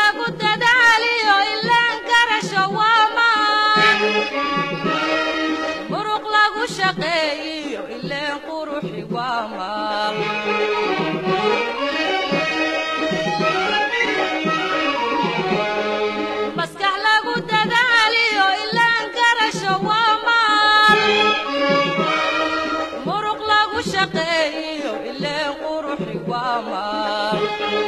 lagu dadaaliyo ilaan garasho waa maan muruq lagu shaqeeyiyo ileen quruxi waa maal maskax lagu dadaaliyo ilaan garasho waa maal muruq lagu shaqeeyiyo ileen quruxi waa maal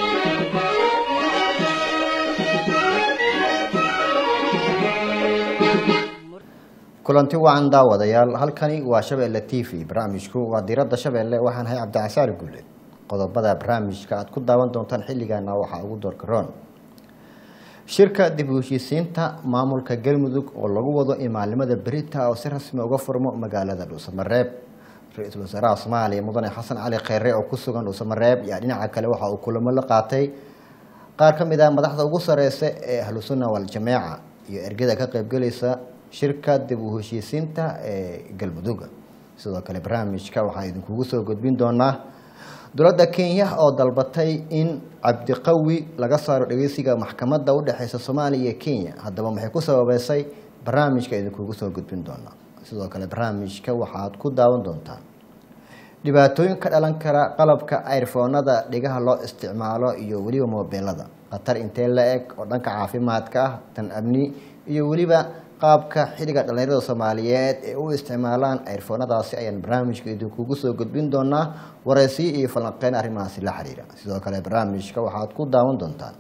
kulanti wacan daawadayaal halkani waa shabeelle t v barnaamijku waa diiradda shabeelle waxaan ahay cabdicasaar guule qodobada barnaamijka aad ku daawan doontaan xilligaana waxaa ugu doorkaroon shirka dib u heshiisiinta maamulka galmudug oo lagu wado in maalimada berita oo si rasmi uga furmo magaalada dhuusamareeb ra-iisul wasaaraha soomaaliya mudane xasan cali kheyre oo ku sugan dhuusamareeb ayaa dhinaca kale waxa uu kulamo la qaatay qaar ka mid ah madaxda ugu sareysa ee ahlu sunna wal-jameeca iyo ergada ka qaybgelaysa shirka dib u heshiisiinta ee galmudug sidoo kale barnaamijka waxaa idinkugu soo gudbin doonaa dowladda kenya oo dalbatay in cabdiqawi laga saaro dhegeysiga maxkamadda udhexeysa soomaaliya iyo kenya haddaba maxay ku sababeysay barnaamijka idinkugu soo gudbin doonaa sidoo kale barnaamijka waxaad ku daawan doontaan dhibaatooyin ka dhalan kara qalabka ayrfoonada dhigaha loo isticmaalo iyo weliba moobeelada khatar intee la eg oo dhanka caafimaadka ah tan amni iyo weliba qaabka xilliga dhallinyarada soomaaliyeed ee u isticmaalaan ayrfoonadaasi ayaan barnaamijka idinkugu soo gudbin doonaa waraysiyo iyo falanqeyn arrimahaasi la xiriira sidoo kale barnaamijka waxaad ku daawan doontaan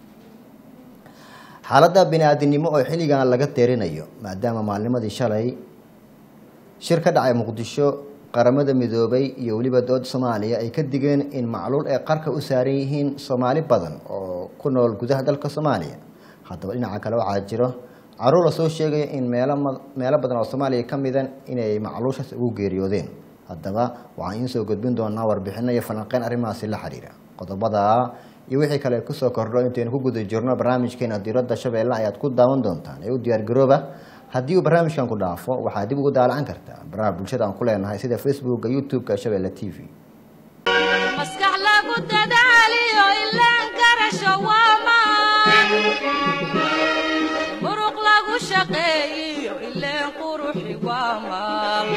xaaladda bini-aadinimo oo xilligan laga deerinayo maadaama maalnimadii shalay shir ka dhacay muqdisho qaramada midoobay iyo weliba dowladda soomaaliya ay ka digeen in macluul ay qarka u saaran yihiin soomaali badan oo ku nool gudaha dalka soomaaliya haddaba dhinaca kale waxaa jiro caruur la soo sheegaya in meelo meelo badan oo soomaaliya ka midan inay macluushaas ugu geeriyoodeen haddaba waxaan idiin soo gudbin doonaa warbixino iyo falanqeyn arrimahaasi la xiriira qodobada iyo wixii kale kusoo kordho intaynu ku guda jirno barnaamijkeena diiradda shabeelle ayaad ku daawan doontaan ee u diyaargarooba haddii uu barnaamijkan ku dhaafo waxaad dib ugu daalacan kartaa baraha bulshada aan ku leenahay sida facebooka youtube-ka shabeelle t v maskax lagu dadaaliyo ilaan garasho waa maan muruq lagu shaqeeyiyo ileen quruxi waa maal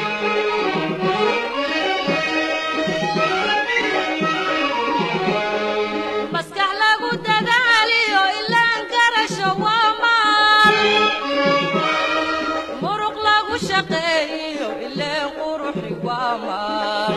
maskax lagu dadaaliyo ilaan garasho waa maal muruq lagu shaqeeyiyo ileen quruxi waa maal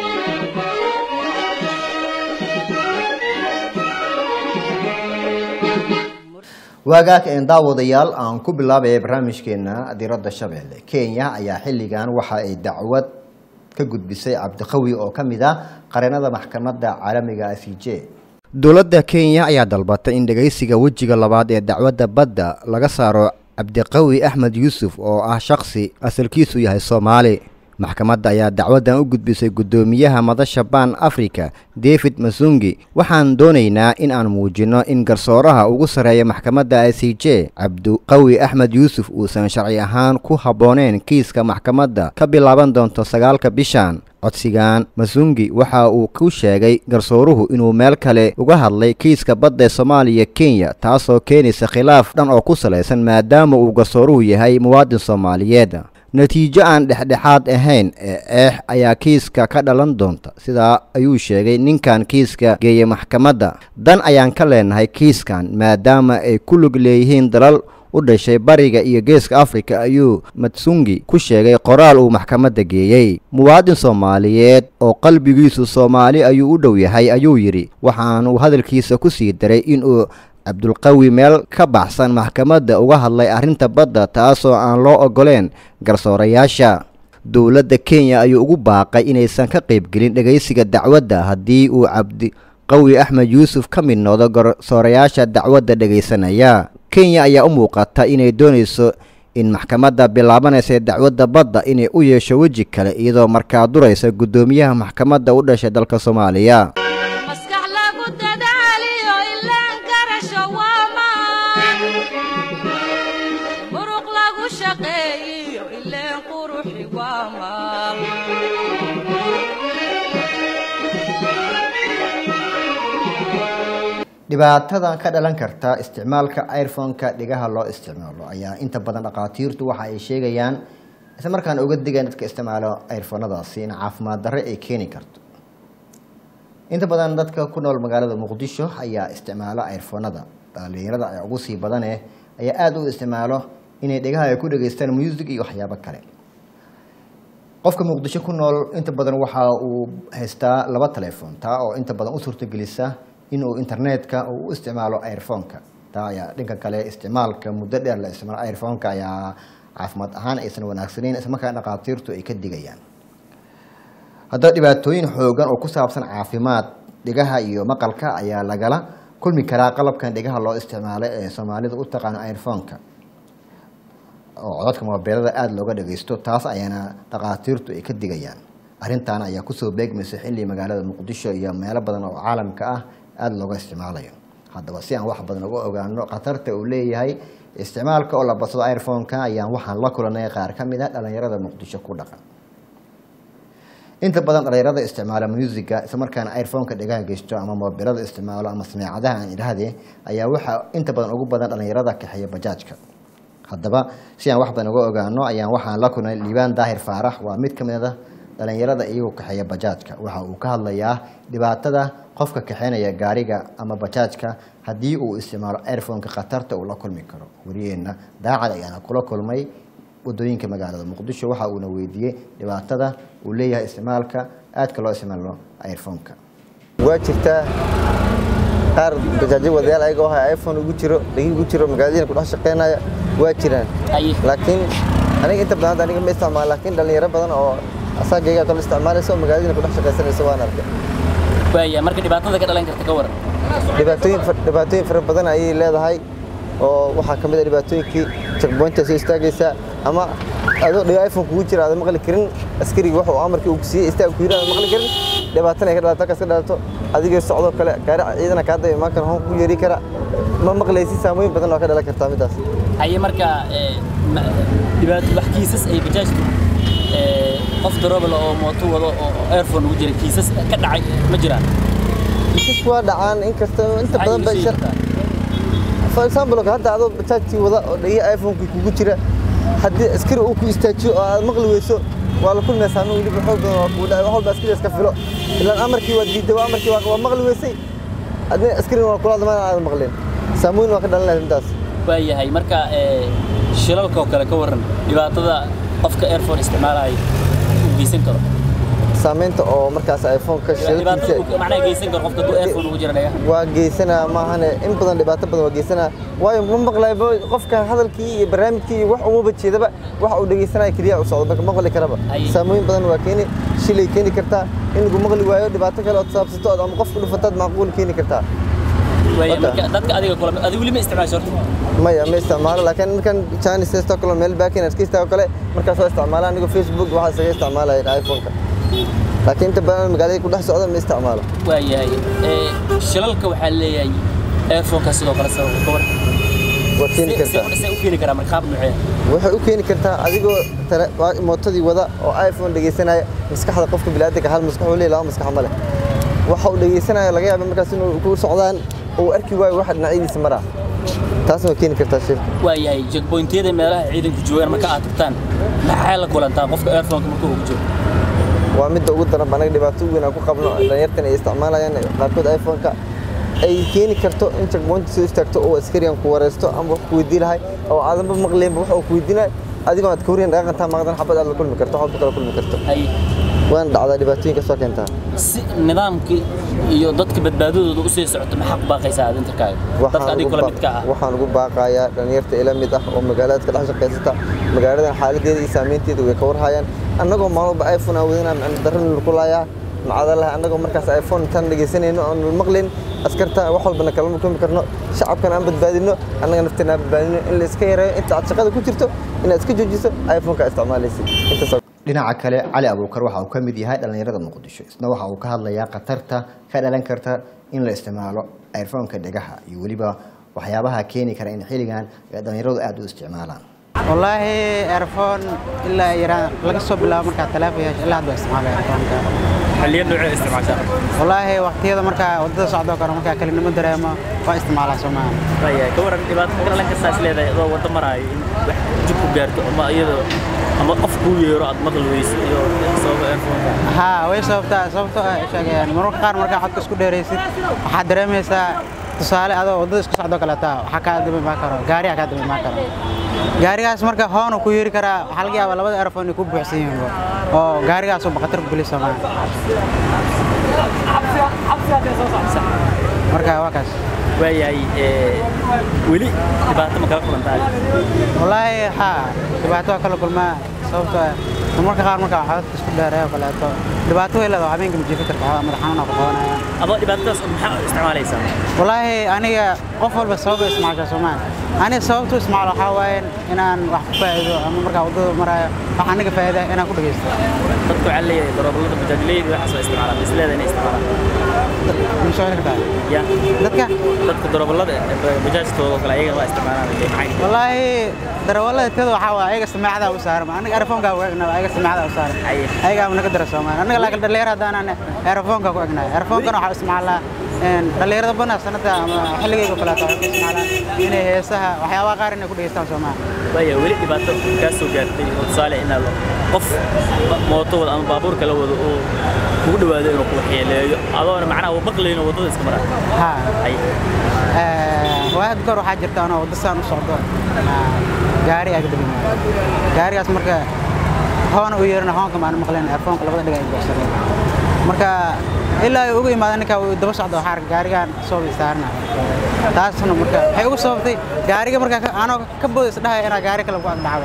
waagaag een daawadayaal aan ku bilaabaya barnaamijkeena diiradda shabeelle kenya ayaa xilligan waxa ay dacwad ka gudbisay cabdiqawi oo ka mid ah qareenada maxkamadda caalamiga c j dowladda kenya ayaa dalbatay in dhegeysiga wejiga labaad ee dacwadda badda laga saaro cabdiqawi axmed yuusuf oo ah shakhsi asalkiisu yahay soomaali maxkamadda ayaa dacwaddan u gudbisay guddoomiyaha madasha baan africa david masungi waxaan doonaynaa in aan muujinno in garsooraha ugu sarreeya maxkamadda i c j cabdiqawi axmed yuusuf uusan sharci ahaan ku habbooneen kiiska maxkamadda ka bilaaban doonto sagaalka bishan codsigan masungi waxa uu ku sheegay garsooruhu inuu meel kale uga hadlay kiiska badda ee soomaaliya kenya taasoo keenaysa khilaaf dhan oo ku salaysan maadaama uu garsooruhu yahay muwaadin soomaaliyeed natiijo aan dhexdhexaad ahayn ee eex ayaa kiiska ka dhalan doonta sidaa ayuu sheegay ninkan kiiska geeya maxkamadda dan ayaan ka leenahay kiiskan maadaama ay ku lug leeyihiin dalal u dhashay bariga iyo geeska afrika ayuu matsungi ku sheegay qoraal uu maxkamadda geeyey muwaadin soomaaliyeed oo qalbigiisu soomaali ayuu u dhow yahay ayuu yidhi waxaanuu hadalkiisa ku sii daray inuu cabdulqawi meel ka baxsan maxkamadda uga hadlay arrinta badda taasoo aan loo ogoleen garsoorayaasha dowladda kenya ayuu ugu baaqay inaysan ka qaybgelin dhegaysiga dacwadda haddii uu cabdiqawi axmed yuusuf ka mid noqdo garsoorayaasha dacwadda dhegaysanaya kenya ayaa u muuqata inay doonayso in maxkamadda bilaabanaysa ee dacwadda badda inay u yeesho weji kale iyadoo markaa duraysa guddoomiyaha maxkamadda u dhashay dalka soomaaliya maskax lagu dadaaliyo ilaan garasho waa maan muruq lagu shaqeeyiyo ileen quruxi waa maal dhibaatada ka dhalan karta isticmaalka iphone-ka dhigaha loo isticmaalo ayaa inta badan dhakhaatiirtu waxa ay sheegayaan isla markaana uga digeen dadka isticmaalo iphonadaasi in caafimaad darre ay keeni karto inta badan dadka ku nool magaalada muqdisho ayaa isticmaalo iphonada dhalinyarada ay ugu sii badane ayaa aada u isticmaalo inay dhegaha ay ku dhageystaan music iyo waxyaabo kale qofka muqdisho ku nool inta badan waxa uu haystaa laba telefoon taa oo inta badan u suurtagelisa inuu internetka uu u isticmaalo iphone-ka taa ayaa dhanka kale isticmaalka muddo dheer la isticmaalo iphone-ka ayaa caafimaad ahaan aysan wanaagsaneyn islamarkaa dhakhaatiirtu ay ka digayaan haddaba dhibaatooyin xoogan oo ku saabsan caafimaad dhigaha iyo maqalka ayaa lagala kulmi karaa qalabkan dhigaha loo isticmaalo ee soomaalida u taqaano iphone-ka oo codadka moobeelada aada looga dhageysto taas ayaana dhakhaatiirtu ay ka digayaan arrintaana ayaa kusoo beegmaysa xilli magaalada muqdisho iyo meelo badan oo caalamka ah aada looga isticmaalayo haddaba si aan wax badan uga ogaano khatarta uu leeyahay isticmaalka oo la badsado iphone-ka ayaan waxaan la kulanay qaar ka mid a dhalinyarada muqdisho ku dhaqan inta badan dhalinyarada isticmaala musiga islamarkaana iphone-ka dhegaha geysto ama moobilada isticmaalo ama sameecadaha aan idhahde ayaa waxaa inta badan ugu badan dhalinyarada kaxeeya bajaajka haddaba si aan wax badan uga ogaano ayaan waxaan la kulnay liibaan daahir faarax waa mid ka mid a dhalinyarada iyagoo kaxeeya bajaajka waxa uu ka hadlayaa dhibaatada qofka kaxeynaya gaariga ama bajaajka haddii uu isticmaalo iphone-ka khatarta uu la kulmi karo wariyeenna daacad ayaana kula kulmay wadooyinka magaalada muqdisho waxa uuna weydiiyey dhibaatada uu leeyahay isticmaalka aadka loo isticmaalo iphone-ka waa jirtaa qaar bajaajo wadayaal ayaga oo hay iphone ugu jiro dhegi ugu jiro magaaladiina ku dhex shaqeynaya waa jiraan laakiin aniga inta badan hadda aniga ma isticmaalo laakiin dhalinyaro badan oo asaagayga kale isticmaalaysa oo magaaladiina ku dhex shaqaysanaysa waan arkay waaya marka dhibaatada ka dhalan karta ka waran dhibaatooyin fa- dhibaatooyin fara badan ayay leedahay oo waxaa ka mid a dhibaatooyinkii checkpointa soo istaagaysaa ama adoo dhiga iphone kugu jira aadan maqli karin askariga waxa uu amarkii uu ku siiyey istaag ku yiri aadan maqli karin dhibaatana ay ka dhalato halkaas ka dhalato adigoo socdoo kale gaari ciidana kaa daba imaan kara hoon ku yeeri kara ma maqlaysi saamooyin badan oo ka dhalan kartaa midaas haye marka ee, ma- dhibaato wax kiisas ay bajaajtu ee, qof daroobal oo mooto wado oo airphone ugu jira kiisas ka dhacay ma jiraan kiisas waa dhacaan inkasta inta Maxay badan iiga ba sheegi shar kartaa? for example hadda adoo bajaajkii wada oo dhagi iphone-kii kugu jira haddii askari uu ku istaajiyo oo aad maqli weyso waa la kulmaya saameyn weliba xoog badan waa kugu dhacay wax walba askari iska filo ilaan amarkii waa diiday waa amarkii waa waa maqli weysay adna askarin waa kula hadlamaan aadan maqlin saameyn waa ka dhalan lahayd midaas waayahay marka ee, shilalka oo kale ka waran dhibaatada qofka airphone isticmaalaya uu geysan karo saameynta oo markaas iphone-ka dhibaatada shilkiisa uu macnaha geysan karo qofka hadduu airphone ugu jira dhagaha waa geysanaa maahane in badan dhibaato badan waa geysanaa waayo ma maqlayba qofka hadalkii iyo barnaamijkii iyo wax umaba jeedaba waxa uu dhegeysanaya keliya u socdo marka maqli karaba Ay. saamooyin badan waa keeni shilay keeni kartaa in lagu maqli waayo dhibaato kale ood saabsato ood ama qofku dhufataad macquul keeni kartaa waaya Wada. marka dadka adiga kula adiga weli ma isticmaasho horta maya ma isticmaalo laakiin markan chinese hesto kale meel baakin iska istaago kale markaas waa isticmaala anigoo facebook waxaa isaga isticmaalaya iphone-ka laakiin inta badan magaalada ku dhex socda ma isticmaalo waayahay ee, shilalka waxaa leeyahay airphone-ka sidoo kale sabab ka waran waa keeni Se- kartaa se- se u keeni karaa marka qaab nuucee waxay u keeni kartaa adigoo tele- waa- mootadii wada oo iphone dhegeysanaya maskaxda qofka bini'aadanka hal maskax uu leeyahay laba maskax ma leh waxa uu dhegeysanaya laga yaaba markaas inuu ku socdaan uu arki waayo waxa dhinacyadiisa maraa taasna waa keeni kartaa shirka waayahay checkpointyada meelaha ciidanku joogaan marka aad tagtaan maxaa la kulantaa qofka airphone-ka marka uu jiro waa midda ugu daran anaga dhibaato weyn aan ku qabno dhalinyartan ay isticmaalayaan qaarkood iphone-ka ay keeni karto in checkpointa soo istaagto oo askarigan ku wareysto ama wax ku weydii lahay oo aadanba maqlaynba wax uu ku weydiinayo adigoo aad ka waryan dhaqantaa maqdan xabad aad la kulmi karto wax walba kala kulmi karto hay waana dhacdaa dhibaatooyinka soo keentaa si nidaamkii iyo dadka badbaadadooda usii socoto maxaa ku baaqaysaa aad intarkaaga dadka adiga kula midka ah waxaan ugu baaqayaa dhalinyarta ila mid ah oo magaalada ka dhex shaqaysata magaaladan xaaladeeda iyo saameynteeda way ka warhayaan annagoo maalwalba iphone aan wadana macna darran lagu laayaa macadalaha annagoo markaas iphone intaan dhegeysanayno oon maqlin askarta wax walbana kalama kulmi karno shacabkan aan badbaadino annaga nafteena aan badbaadino in la iska yareeyo inta aad shaqada ku jirto inaad iska joojiso iphone-ka isticmaalaysid intaas dhinaca kale cali abuukar waxa uu ka mid yahay dhalinyarada muqdisho isna waxa uu ka hadlayaa khatarta ka dhalan karta in la isticmaalo iphone-ka dhegaha iyo weliba waxyaabaha keeni kara in xilligan ay dhalinyaradu aada u isticmaalaan wallaahi airphone ilaa yaraan laga soo bilaabo markaa teleefon yeesho ilaa hadda waa isticmaalaya airphoneka xilliyo noocee isticmaashaa wallaahi waqtiyada markaa waddada socdoo kale markaa kelinimo dareemo waa isticmaalaa soomaali waayahay ka waran dhibaato ka dhalan kartaa is leedahay adoo waddo maraayo in wax jib ku gaarto ama iyadoo ama qof kuu yeero aad maqli weyso iyo sababa earphone haa way sababtaa sababtoo ah sheegayaan mararka qaar markaa codka isku dheeraysid waxaad dareemaysaa tusaale adoo waddada isku socdoo kaleeta waxaa kaa daba imaan karo gaariyaa kaa daba imaan karo gaarigaas marka hoonu ku yeeri karaa waxaa laga yaabaa labada earphone inay ku buuxsan yihiin oo gaarigaasoo baqatar ku geli soomaali marka waa kaas waayahay ee, weli dhibaato ma kala kulantaa wallaahi haa dhibaato waa kala kulmaa sababtoo ah marka qaar markaa codadka isku dheereeyo kaleeto dhibaato way leedahay habeenka ma jiifi karta madax xanuuna ku qabanaya ama dhibaatadaas maxaa u isticmaalaysaa wallaahi aniga qof walba sabab ay isticmaashaa soomaa aniga sababtu isticmaalo waxaa waaye inaan wax ku faa'iido ama markaa waddada maraayo wax aniga faa'iida inaan ku dhegeysto dadku waxaa leeyahay darooballada bajaajleyda waxaas waa isticmaalaan is leedahay inay isticmaalaan ma soo heli kartaa ya dadka dadka darooballada bajaajtooda oo kale ayagana waa isticmaalaan dee maxay wallaahi darawallada tada waxaa waaye ayaga samaacadaa u saaran aniga earphoneka ku egnaa ayaga samaacadaa u saaran Aye. ayagaa naga dara soomaali aniga laakiin dhallinyar haddaanan earphoneka ku egnaa earphonekana waxaa isticmaalaa een, dhallinyarada badan sanada ama xilligayga kaleeto waxay ku isticmaalaan inay heesaha waxyaabaha qaar inay ku dhegeystaan soomaali waaya weli dhibaato kaa soo gaartay oo tusaale inaad qof mooto wada ama baabuur kala wado oo kugu dhawaado inuu ku waxyeeleeyo adoona macnaha uu maqlayno waddada iska maraa haa ay waad goor waxaa jirta anoo waddo saan u socdo ah, gaari aa ka daba yimaado gaarigaas marka hoona u yeerana hoonka maan maqleen earfoonka labada dhiga ay buuxsadeen marka ilaa ay uga imaada ninkaa uu daba socdo waxaa arka gaarigaan soo istaarna taasna marka waxay ugu sababtay gaariga markaa ka- anoo ka boodis dhahaya inaa gaari kale ku agdhacdo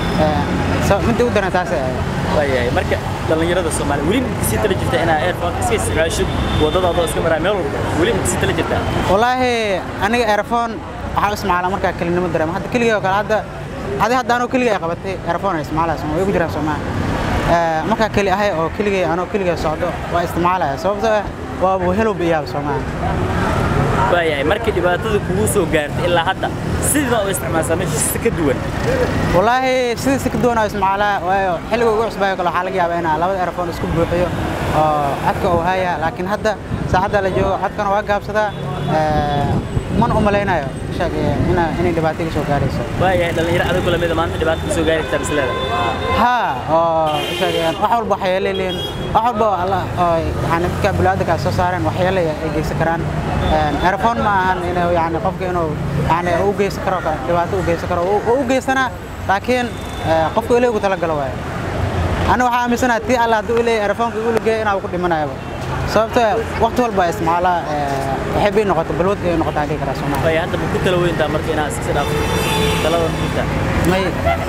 midda u daran taasay ahayd waayahay marka dhallinyarada soomaaliya weli ma kasii tala jirta inaa airphone iska isticmaasho waddadaadoo iska maraa meel walba weli ma kasii tala jirtaa wallaahi aniga earphone waxaa u isticmaalaa markaa kelinimo dareemo hadda keligay oo kale hadda adi hadda anoo keligay ay qabatay earphone ay isticmaalaya way ugu jiraan soomaa markaa keli ahay oo keligay anoo keligay socdo waa isticmaalaya sababtoo ah waa helowba iyaaba soomaa waayahay markii dhibaatada kugu soo gaartay ilaa hadda sidii u isticmaalsaa meesha si ka duwan wallaahi sidii si ka duwan oo isticmaalaa waayo xilliga ugu cusbaayo kale waxaa laga yaabaa inaa labada earphone isku buuxiyo oo codka uu haya laakiin hadda saacadda la joogo codkana waa gaabsadaa mana u malaynayo sheeg ina- inay dhibaato iga soo gaarayso waayahay dhallinyaro adag kula mida maanta dhibaato ka soo gaari kartaa bisleeda ها sheegayaan wax walba waxyeelay leeyihiin wax walba oo alla oo yani dadka bulaadka soo saareen waxyeelay ay geysan karaan earphone ma ahan inuu yani qofka inuu yani u geysan karo kale dhibaato u geysan karo oo u geysana laakiin eh, qofka ilaahay ugu talagalo waaye ana waxaa aaminsanahay tii alla hadduu ilaahay earphoneka igu lageeyo inaa ku dhimanayaba sababtoo ah waqti walba ay isticmaalaa eh, waxay bay noqoto balwad ay noqotaa dhihi karaa soomaaliya waayahay hadda ma ku tala weyntaa marka inaad iska dhaafto talada ma jirtaa may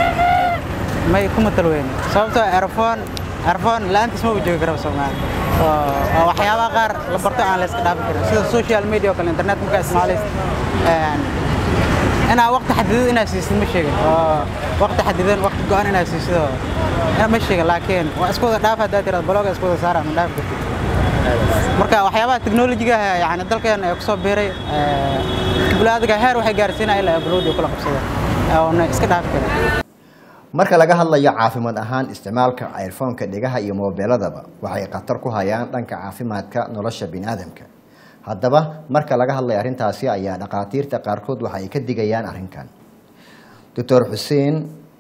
may kuma talweyn sababtoo ah earphone earphone la'aantiis ma joogi karo Soomaali oo oo waxyaabaha qaar la barto aan la iska dhaafi karin sida social media oo kale internet markaa isticmaalaysa een inaa waqti xadidan inaa siisid ma sheegin oo waqti xadidan waqti go'an inaa siisid oo ina ma sheegin laakiin waa isku wada dhaaf haddaad tiraad blogga isku wada saara ma dhaafi kartid marka waxyaabaha teknolojiga yani dalkeen ee kusoo biiray bulaadga heer waxay gaarsiinaya ilaa balwadi kula qabsada oona iska dhaafi karin marka laga hadlayo caafimaad ahaan isticmaalka airfoonka dhegaha iyo moobeeladaba waxay khatar ku hayaan dhanka caafimaadka nolosha biniaadamka haddaba marka laga hadlayo arrintaasi ayaa dhakhaatiirta qaarkood waxa ay ka digayaan arrinkan doctor xuseen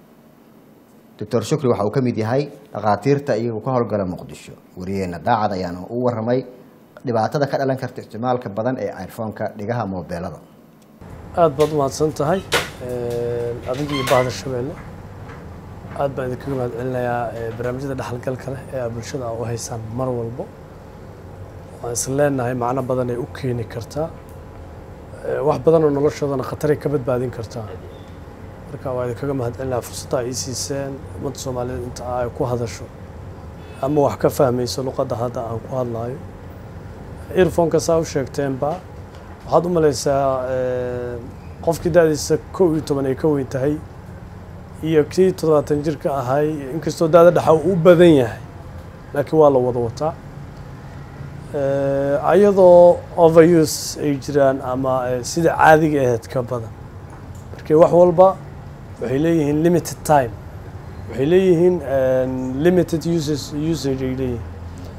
doctor shukri waxa uu ka mid yahay dhakhaatiirta iyagu ka howlgala muqdisho wariyeena daacad ayaana u waramay dhibaatada ka dhalan karta isticmaalka badan ee airfoonka dhegaha moobeelada aad baad u mahadsan tahay adiga iyo bahda shabeelle aad baan idinkaga mahad celinayaa eh, barnaamijyada dhexalgalka leh ee aad bulshada aa u haysaan mar walbo waan is leenahay macno badan ay u keeni kartaa Eh, wax badan oo noloshoodana khataray ka badbaadin kartaa marka waa idinkaga mahad celinayaa fursadda ay ii siiseen ummadda soomaaliyeed inta ay ku hadasho ama wax ka fahmayso luqadda hadda aan ku hadlayo earphoneka saa u sheegteenba waxaad u malaysaa eh, qofkii da'diisa kow iyo toban ay ka weyn tahay iyo kii toddobaatan jirka ahay inkastoo daada dhexa uu u badan yahay laakiin waa la wada wataa Eh, ayadoo overuse ay jiraan ama eh, sida caadiga ahayd ka badan marka wax walba waxay leeyihiin limited time waxay leeyihiin eh, limited uses usage ay leeyihiin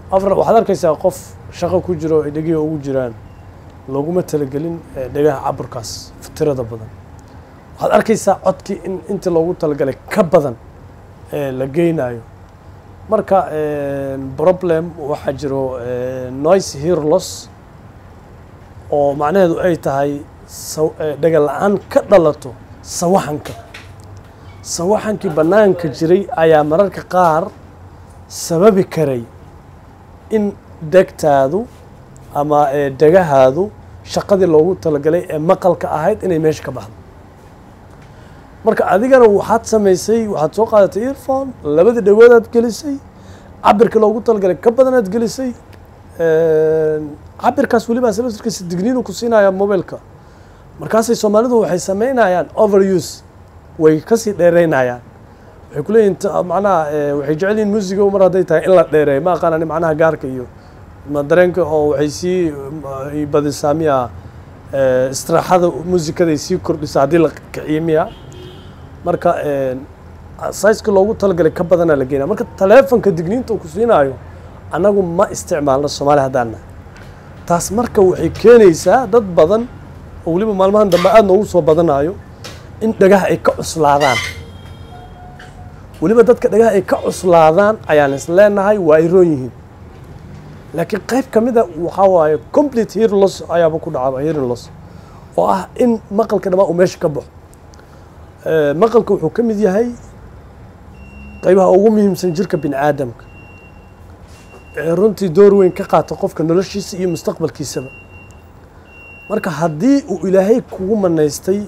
afar waxaad arkaysaa qof shaqo ku jiro ay dhegihi ugu jiraan looguma talagelin eh, dhegaha caburkaas tirada badan waxaad arkaysaa codkii in intii loogu talagalay ka badan ee la geynayo marka eh, problem waxaa jiro eh, noise hear loss oo macnaheedu ay tahay saw- eh, dhega la-aan ka dhalato sawaxanka sawaxankii bannaanka jiray ayaa mararka qaar sababi karay in degtaadu ama eh, dhegahaadu shaqadii loogu talagalay ee maqalka ahayd inay meesha ka baxdo marka adigana waxaad samaysay waxaad soo qaadatay earphone labadii dhawoodaad gelisay cabirka loogu talagalay ka badanaad gelisay cabirkaas weliba sababtirkiisa digniinu ku siinaya mobilka markaasay soomaalidu waxay samaynayaan overuse way kasii dheereynayaan waxay ku leeyihin ta- macnaha eh, waxay jecel yihin muusiga mar hadday tahay in la dheereeyo ma aqaanani macnaha gaarka iyo ma dareenka oo waxay sii eh, badisaa miya eh, istiraaxada muusikada sii kordhisa haddii la kiciyo miya marka saiska loogu talagalay ka badanaa la geynaya marka taleefonka digniinta uu ku siinaayo annagu ma isticmaalno soomaali haddaan nahay taas marka waxay keenaysaa dad badan oo weliba maalmahan dambe aada noogu soo badanayo in dhagaha ay ka cuslaadaan weliba dadka dhagaha ay ka cuslaadaan ayaan is leenahay waa ay roon yihiin laakiin qayb ka mida waxaa waaye complete hear loss ayaaba ku dhacaba hearing loss oo ah in maqalka dhammaan uu meesha ka baxo Eh, maqalka wuxuu ka mid yahay qaybaha ugu muhiimsan jirka bini aadamka ee runtii door weyn ka qaata qofka noloshiisa iyo mustaqbalkiisaba marka haddii uu ilaahay kugu manaystay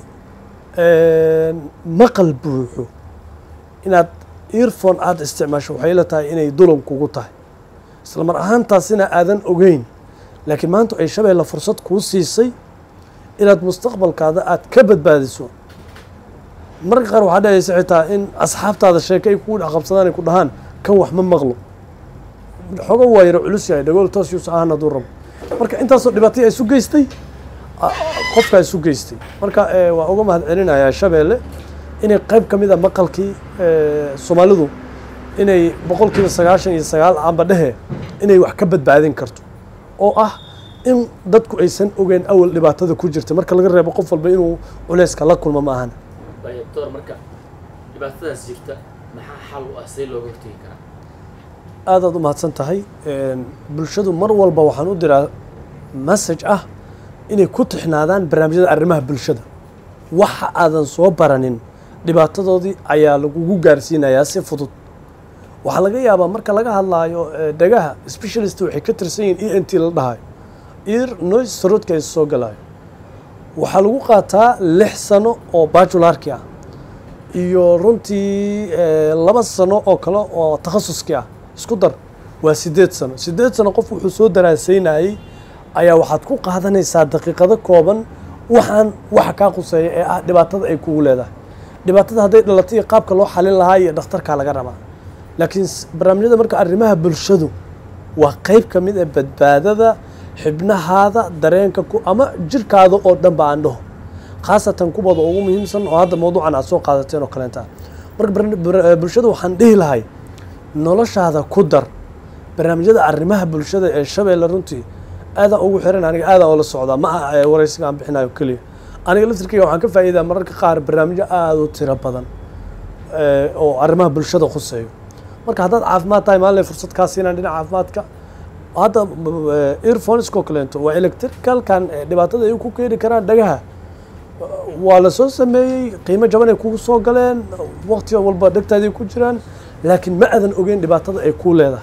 maqal buuxo inaad earphone aada isticmaasho waxay la tahay inay dulan kugu tahay isla mar ahaantaasina aadan ogeyn laakiin maanta ay shabeelle fursad kuu siisay inaad mustaqbalkaada aad ka badbaadiso mararka qaar waxaa dhacaysa xitaa in asxaabtaada sheeke ay kugu dhex qabsadaan ay ku dhahaan kan wax ma maqlo xogo waa yaro culus yahay dhagool toos yuusa ahaan hadduu rabo marka intaasoo dhibaatay isu geystay a- qofkaa isu geystay marka eh, waa uga mahad celinayaa shabeelle inay qayb ka mid a maqalkii eh, soomaalidu inay boqolkiiba sagaashan iyo sagaal amba dhehe inay wax ka badbaadin karto oo ah in dadku aysan ogeyn awal dhibaatada ku jirta marka laga reebo qof walba inuu culeyska la kulmo ma ahana doctor marka dhibaatadaas jirta maxaa xal u ah see looga hortegi karaa aadaad u mahadsan tahay Een, bulshadu mar walba waxaan u diraa message ah inay ku tixnaadaan barnaamijyada arrimaha bulshada waxa aadan soo baranin dhibaatadoodii ayaa lagugu gaarsiinayaa si fudud waxaa laga yaabaa marka laga hadlaayo eh, dhagaha specialist waxay ka tirsan yihiin e n t la dhahayo ear noise throatka ay soo galayo waxaa lagu qaataa lix sano oo bajularki ah iyo runtii eh, laba sano oo kale oo takhasuskii ah isku dar waa sideed sano sideed sano qof wuxuu soo daraasaynayey ayaa waxaad ku qaadanaysaa daqiiqado kooban waxaan waxa kaa quseeya ee ah dhibaatada ay kugu leedahay dhibaatada hadday dhalatay iyo qaabka loo xalin lahaa iyo dhakhtarkaa laga rabaa laakiin s- barnaamijyada marka arrimaha bulshadu waa qayb ka mid ah badbaadada xibnahaada dareenka ku ama jirkaada oo dhan ba aan dhaho khaasatan kuwooda ugu muhiimsan oo hadda mawduucan aad soo qaadateen oo kaleenta marka barna- bar- bulshada waxaan dhihi lahay noloshaada ku dar barnaamijyada arrimaha bulshada ee shabeelle runtii aadaan ugu xiran aniga aadaan oola socdaa ma aha ee waraysiga aan bixinayo keliya aniga laftirkeyga waxaan ka faa'iidaa mararka qaar barnaamijyo aada u tiro badan ee, oo arrimaha bulshada khuseeyo marka haddaad caafimaad tahay maalin fursad kaa siinaan dhinaca caafimaadka hadda earphonesko kaleento waa electricalkan ee dhibaatada ay ku keeni karaan dhagaha waa la soo sameeyey qiimo jaban ay kugu soo galeen waqti walba dhegtaaday ku jiraan laakiin ma aadan ogeyn dhibaatada ay kuu leedahay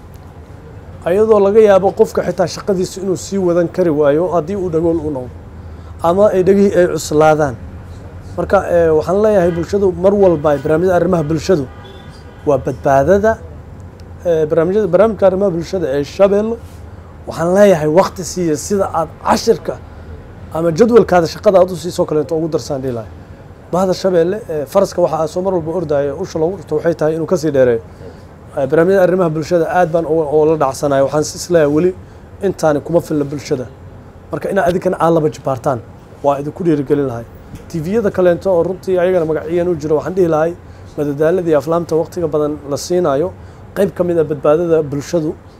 ayadoo laga yaabo qofka xitaa shaqadiisa inuu sii wadan kari waayo haddii uu dhagool u noqdo ama ay dhegihii ay cuslaadaan marka eh, waxaan leeyahay bulshadu mar walba barnaamijyada arrimaha bulshadu waa badbaadada eh, barnaamijyada barnaamijka arrimaha bulshada ee shabeello waxaan leeyahay waqti siiya sida aad cashirka ama jadwalkaada shaqada aad u siisoo kaleeto ugu darsaan dhihi lahay bahda shabeelle eh, faraska waxa soo mar walba ordaayo usha lagu dhirto waxay tahay inuu kasii dheereeyo Eh, barnaamijyada arrimaha bulshada aad baan uga- oo la dhacsanayo waxaan is leeyahay weli intaani kuma filna bulshada marka inaad adinkana aad laba jibaartaan waa idinku dhiirigelin lahay tviyada kaleento oo runtii ayagana magaciyan u jiro waxaan dhihi lahay madadaalada iyo aflaamta waqtiga badan la siinayo qayb ka mid a badbaadada bulshadu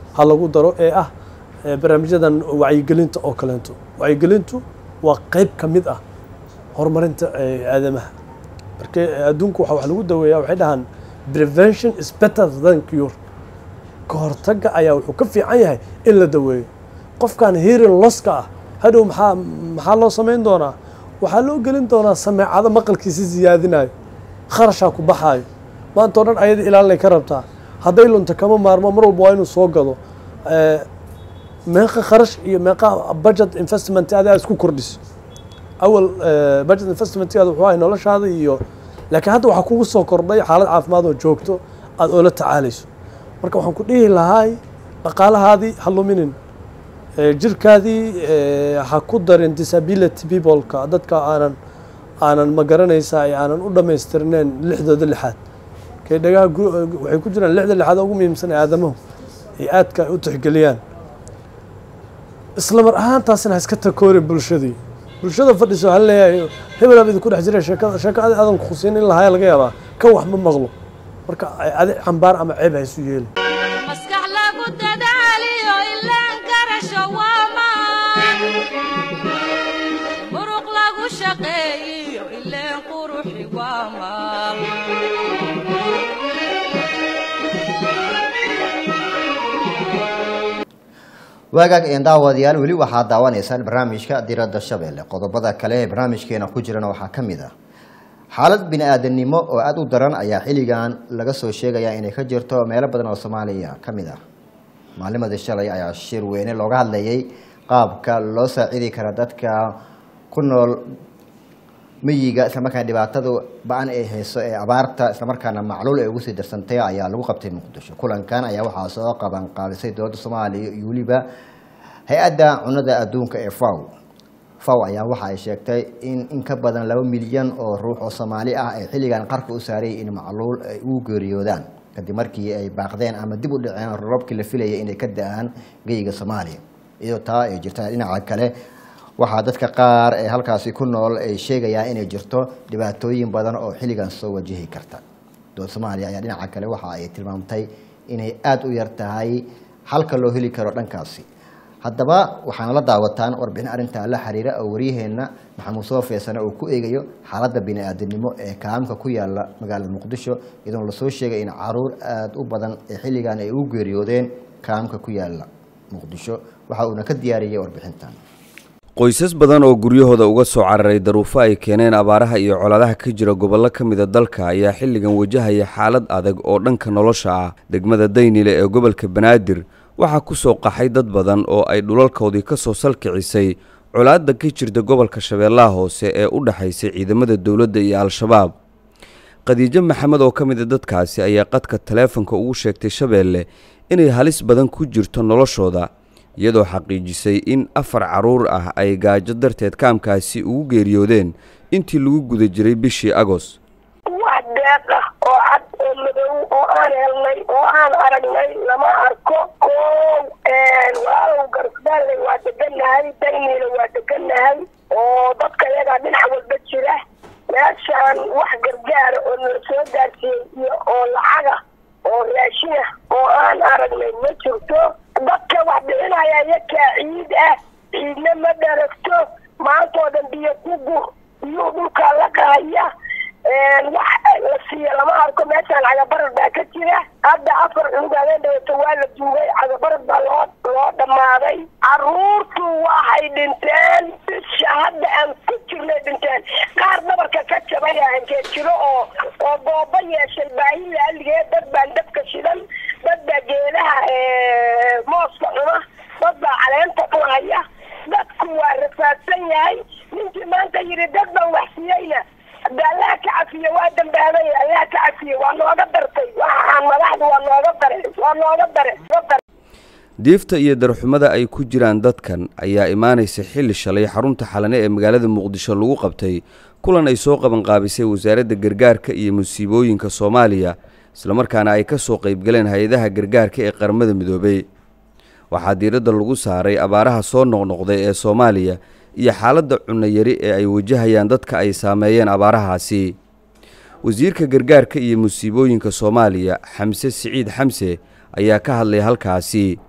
ha lagu daro ee ah eh, barnaamijyadan wacyigelinta oo kaleento wacyigelintu waa qeyb ka mid ah horumarinta eh, aadamaha marka adduunku waxa wax lagu daweeyaa waxay dhahaan prevention is better than cure ka hortagga ayaa wuxuu ka fiican yahay in la daweeyo qofkan hearing losska ah hadhow maxaa maxaa loo samayn doonaa waxaa loo gelin doonaa sameecado maqalkiisi siyaadinayo kharashaa ku baxaayo maanta o dhan ayada ilaalinay ka rabtaa hadday lunta kama maarmo mar walba waa inuu soo gado Eh, meeqa kharash iyo meeqa budget investment adaa isku kordhiso awal eh, budget investmentkaada wuxuu ahay noloshaada iyo laakiin hadda waxaa kugu soo kordhay xaalad caafimaad oo joogto aada oola tacaalayso marka waxaan ku dhihi lahaay dhaqaalahaadii ha luminin Eh, jirkaadii eh, ha ku darin disability peopleka dadka aanan aanan ma garanaysaa ee aanan u dhammaystirneen lixdooda lixaad kay dhagaha gu- waxay ku jiraan lixda lixaad oo ugu muhiimsan ee aadamahu ay aadka u tixgeliyaan isla mar ahaantaasina ha iska takoorin bulshadii bulshada fadhiso waxaa leeyahay hebelaab idinku dhex jira sheekada sheeko adi aadan kusiin in lahaaya laga yaabaa kan wax ma maqlo marka adi cambaar ama ceeb ha isu yeeli maskax lagu dadaaliyo ilaan garasho waa maan muruq lagu shaqeeyiyo ileen quruxi waa maal waagaag een daawadayaal weli waxaad daawanaysaan barnaamijka diradda shabeelle qodobada kale ee barnaamijkeena ku jirana waxaa ka mid ah xaalad bini-aadanimo oo aada u daran ayaa xilligan laga soo sheegayaa inay ka jirto meelo badan oo soomaaliya ka mid ah maalimadii shalay ayaa shir weyne looga hadlayay qaabka loo saacidi kara dadka ku nool miyiga islamarkaana dhibaatada ba-an ay hayso ee abaarta islamarkaana macluul ay ugu sii darsantay ayaa lagu qabtay muqdisho kulankan ayaa waxaa soo qaban qaadisay dowladda soomaaliya iyo weliba hay-adda cunada adduunka ee faw faw ayaa waxa ay sheegtay in in ka badan laba milyan oo ruux oo soomaali ah ay xilligan qarka u saarayay in macluul ay ugu geeriyoodaan kadib markii ay baaqdeen ama dib u dhaceen roobkii la filayay inay ka da-aan geyga soomaaliya iyadoo taa ay jirta dhinaca kale waxaa dadka qaar ee halkaasi ku nool ay sheegayaan inay jirto dhibaatooyin badan oo xilligan soo wajihi karta dowlad soomaaliya ayaa dhinaca kale waxa ay tilmaamtay inay aada u yar tahay halka loo heli karo dhankaasi haddaba waxaana la daawataan warbixin arrintaa la xiriira oo waryaheenna maxamuud soo feesane uu ku eegayo xaaladda bini-aadanimo ee kaamka ku yaala magaalada muqdisho iyadoona lasoo sheegay in caruur aada u badan ee xilligan ay ugu geeriyoodeen kaamka ku yaala muqdisho waxa uuna ka diyaariyey warbixintan qoysas badan oo guryahooda uga soo cararay daruufo ay keeneen abaaraha iyo colaadaha ka jira gobollo ka mida dalka ayaa xilligan wajahaya xaalad adag oo dhanka nolosha ah degmada daynile ee gobolka banaadir waxaa ku soo qaxay dad badan oo ay dhulalkoodii ka soo salkicisay colaadda ka jirta gobolka shabeellaha hoose ee u dhexaysay ciidamada dowladda iyo al-shabaab khadiijo maxamed oo ka mida dadkaasi ayaa qadka taleefonka ugu sheegtay shabeelle inay halis badan ku jirto noloshooda iyadoo xaqiijisay in afar carruur ah ay gaajo darteed kaamkaasi ugu geeriyoodeen intii lagu guda jiray bishii agos wax deeq ah oo cad oo madow oo aan helnay oo aan aragnay lama arko koow walaalow garsdaalley waa degannahay dayniila waa degannahay oo dadka iyagaa dhinac walba jira meeshaan wax gargaara oo nala soo gaarsiiyey iyo oo lacaga oo raashina oo aan aragnay ma jirto dadka wax bixinaya iyakaa ciid ah ciidna ma dharagto maantoo dhan biyo ku gur biyuu dhulkaa la qahaya wax la siiya lama arko meeshaan cagabarad baa ka jira hadda afar cunug habeen dhawato waa la duugay cagabarad baa loo loo dhammaaday caruurtu waxay dhinteen bisha hadda aan ku jirnay dhinteen qaar dhabarka ka jabay aankee jiro oo oo goobo yeeshay baahi laaligee dad baan dabka shidan dad baa geedaha mooska cuna dad baa caleenta cunaya dadku waa rafaadsan yahay ninkii maanta yidhi dad baan wax siiyeyna hadda allaha ka cafiye waa dambaabay allaha ka cafiye waa nooga dartay waxaan madaxdu waa nooga dare waa nooga dare diifta iyo darxumada ay ku jiraan dadkan ayaa imaanaysa xilli shalay xarunta xalane ee magaalada muqdisho lagu qabtay kulan ay soo qabanqaabisay wasaaradda gargaarka iyo musiibooyinka soomaaliya islamarkaana ay ka soo qaybgaleen hay-adaha gargaarka ee qaramada midoobey waxaa diiradda lagu saaray abaaraha soo noqnoqday ee soomaaliya iyo xaaladda cunno yari ee ay wajahayaan dadka ay saameeyeen abaarahaasi wasiirka gargaarka iyo musiibooyinka soomaaliya xamse siciid xamse ayaa ka hadlay halkaasi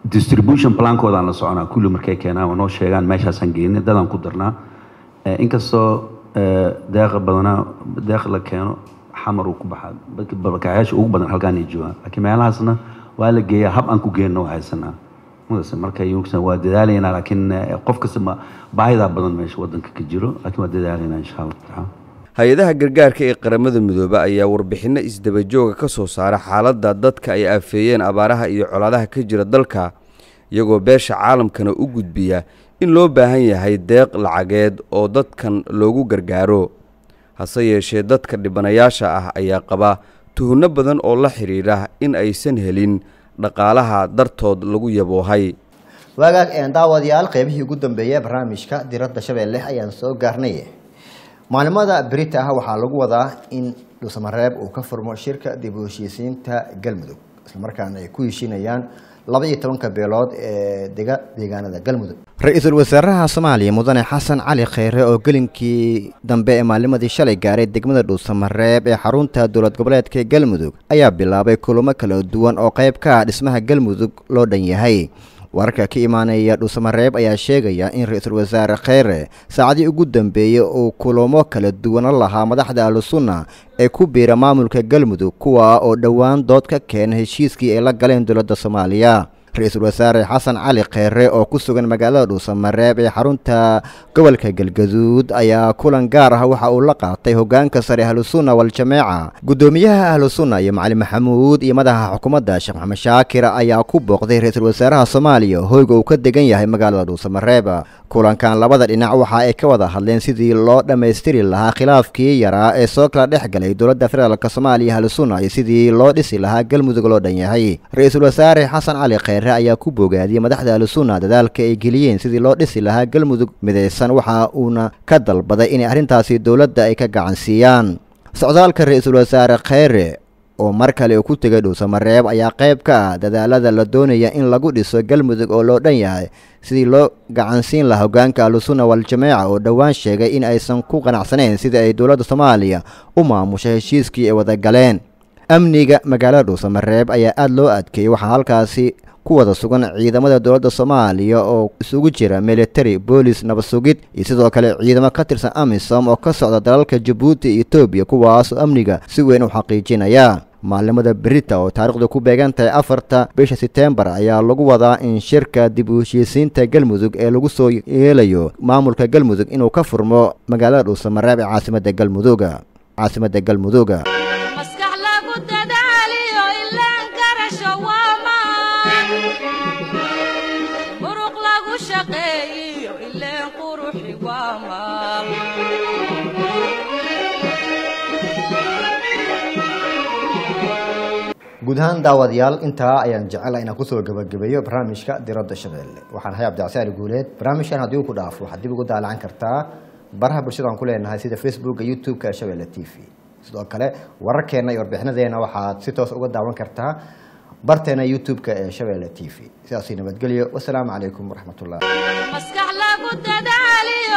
distribution plankoodan la soconaa kulli markay keenaan waa noo sheegaan meeshaasaan geynay dadaan ku darnaa Eh, inkastoo eh, deeqa badanaa deeq la keeno xamar uu ku baxaa dadka barakacayaasha ugu badan halkaan ay joogaan laakiin meelahaasna waa la geeyaa hab aan ku geenno waa haysanaa mudase marka yugsan waa dadaalaynaa laakiin eh, qof kasta ma baahidaa badan meesha wadanka ka jiro laakiin waa dadaalaynaa insha allah tacaala hay-adaha gargaarka ee qaramada midoobe ayaa warbixinno isdabajooga ka soo saara xaaladda dadka ay aafeeyeen abaaraha iyo colaadaha ka jira dalka iyagoo beesha caalamkana u gudbiya in loo baahan yahay deeq lacageed oo dadkan loogu gargaaro hase yeeshee dadka dhibanayaasha ah ayaa qaba tuhunno badan oo la xidhiidha in aysan helin dhaqaalaha dartood lagu yaboohay waagaag een daawadayaal qeybihii ugu dambeeyay ee barnaamijka diradda shabeelle ayaan soo gaarnay maalimada berita ah waxaa lagu wadaa in dhuusamareeb uu ka furmo shirka dib u heshiisiinta galmudug islamarkaana ay ku heshiinayaan laba iyo tobanka beelood ee dega deegaanada galmudug ra-iisul wasaaraha soomaaliya mudane xasan cali kheyre oo gelinkii dambe ee maalimadii shalay gaaray degmada dhuusamareeb ee xarunta dowlad goboleedka galmudug ayaa bilaabay kulamo kala duwan oo qayb ka ah dhismaha galmudug loo dhan yahay wararka ka imaanaya dhuusamareeb ayaa sheegaya in ra-iisul wasaare kheyre saacadii ugu dambeeyey uu kulamo kala duwana lahaa madaxda ahlusunna ee ku biira maamulka galmudug kuwa oo dhowaan dood ka keena heshiiskii ay la galeen dowladda soomaaliya ra-iisul wasaare xasan cali kheyre oo ku sugan magaalada dhuusamareeb ee xarunta gobolka galgaduud ayaa kulan gaar ah waxa uu la qaatay hogaanka sare ahlusunna wal-jameeca guddoomiyaha ahlusunna iyo macali maxamuud iyo madaxa xukuumadda sheekh maxamed shaakir ayaa ku booqday ra-iisul wasaaraha soomaaliya hoyga uu ka degan yahay magaalada dhuusamareeb kulankan labada dhinac waxa ay ka wada hadleen sidii loo dhammaystiri lahaa khilaafkii yaraa ee soo kala dhex galay dowladda federaalk soomaaliya ahlusunna iyo sidii loo dhisi lahaa galmudug loo dhan yahay ra-iisul wasaare xasan cali kheyre ayaa ku bogaadiyey madaxda ahlusunna dadaalka ay geliyeen sidii loo dhisi lahaa galmudug midaysan waxa uuna ka dalbaday inay arrintaasi dowladda ay ka gacansiiyaan socdaalka ra-iisul wasaare kheyre oo mar kale uu ku tegay dhuusamareeb ayaa qayb ka ah dadaalada la doonaya in lagu dhiso galmudug oo loo dhan yahay sidii loo gacansiin lahaa hogaanka ahlusunna wal-jameeca oo dhowaan sheegay in aysan ku qanacsanayn sidii ay dowladda soomaaliya u maamushay heshiiskii ay wada galeen amniga magaalada dhuusamareeb ayaa aada loo adkeeyey waxaa halkaasi ku wada sugan ciidamada dowladda soomaaliya oo isugu jira military boolis nabad sugid iyo sidoo kale ciidamo ka tirsan amisom oo ka socda dalalka jabuuti iyo etoobiya kuwaas oo amniga si weyn u xaqiijinaya maalimada berita oo taariikhdu ku beegan tahay afarta bisha setembar ayaa lagu wadaa in shirka dib u heshiisiinta galmudug ee lagu soo yeelayo maamulka galmudug inuu ka furmo magaalada dhuusamareeb ee caasimada galmuduga caasimada galmuduga maskax lagu dadaaliyo ilaan garasho waa maan muruq lagu shaqeeyiyo ileen quruxi waa maal guud ahaan daawadayaal intaa ayaan jecelahay inaan kusoo gabagabeeyo barnaamijka diradda shabeelle waxaan ahay cabdicasiali guuleed barnaamijkan haddii uu ku dhaafo waxaad dib ugu daalacan kartaa baraha bulshada aan ku leenahay sida facebooka youtube-ka ee shabeelle t v sidoo kale wararkeenna iyo warbixinadeena waxaad si toos uga daawan kartaa barteena youtube-ka ee shabeelle t v sidaasi nabadgelyo wasalaamu calaykum waraxmatullah maskax lagu dadaaliyo